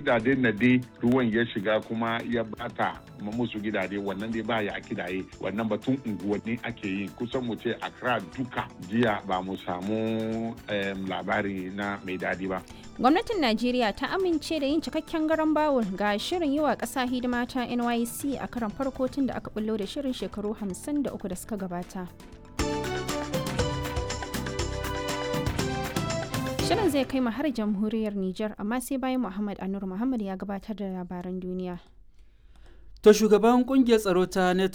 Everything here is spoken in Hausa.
gidade na dai ruwan ya shiga kuma ya bata musu gidade wannan dai ba ya kidaye wannan batun unguwanni ake yi kusan mu ce Accra duka jiya ba mu samu labari na mai dadi ba. Gwamnatin Najeriya ta amince da yin cikakken garan bawul ga shirin yi wa ƙasa hidima ta NYC a karan farko tun da aka bullo da shirin shekaru 53 da suka gabata. Shirin zai kai mu har jamhuriyar Nijar amma sai bayan Muhammad Anur Muhammad ya gabatar da labaran duniya. To shugaban kungiyar tsaro ta